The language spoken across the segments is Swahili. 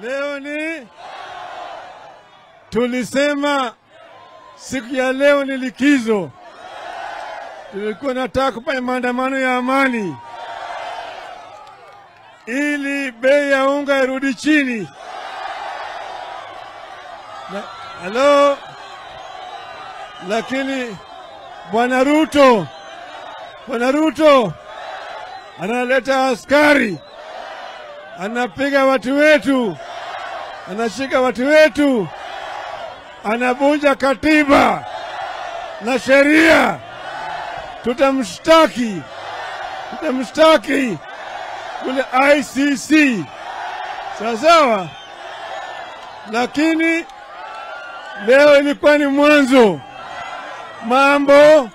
Leo ni tulisema siku ya leo ni likizo. Tulikuwa nataka kufanya maandamano ya amani ili bei ya unga irudi chini. Na- Halo, lakini bwana Ruto, bwana Ruto analeta askari, anapiga watu wetu, anashika watu wetu, anavunja katiba na sheria. Tutamshtaki, tutamshtaki kule ICC, sawa sawa. Lakini leo ilikuwa ni mwanzo. Mambo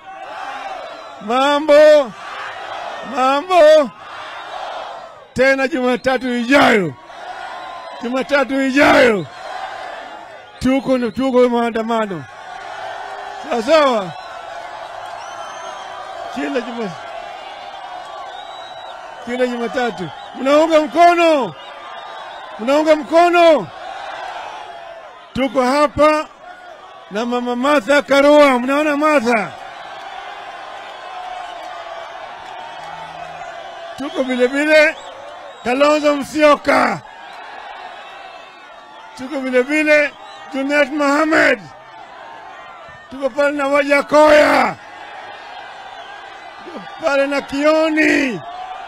mambo mambo tena Jumatatu ijayo, Jumatatu ijayo tuko tuko maandamano sawa sawa, kila juma kila Jumatatu. Mnaunga mkono, mnaunga mkono. Tuko hapa na mama Martha Karua, mnaona Martha tuko vile vile Kalonzo Musyoka, tuko vile vile Junet Mohamed, tuko pale na Wajakoya, tuko pale na Kioni,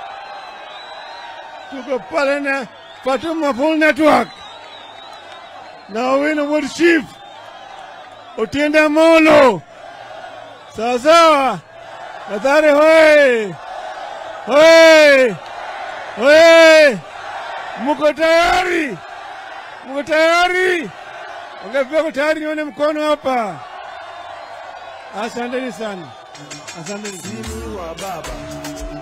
tuko pale na Fatuma Full Network na Owino Wood Chief, Otiende Amolo, sawa sawa, Mathare hoye! Hey! Hey! Muko tayari? Muko tayari? Wangapi wako tayari? Nione mkono hapa. Asanteni sana, asanteni. Mimi wa baba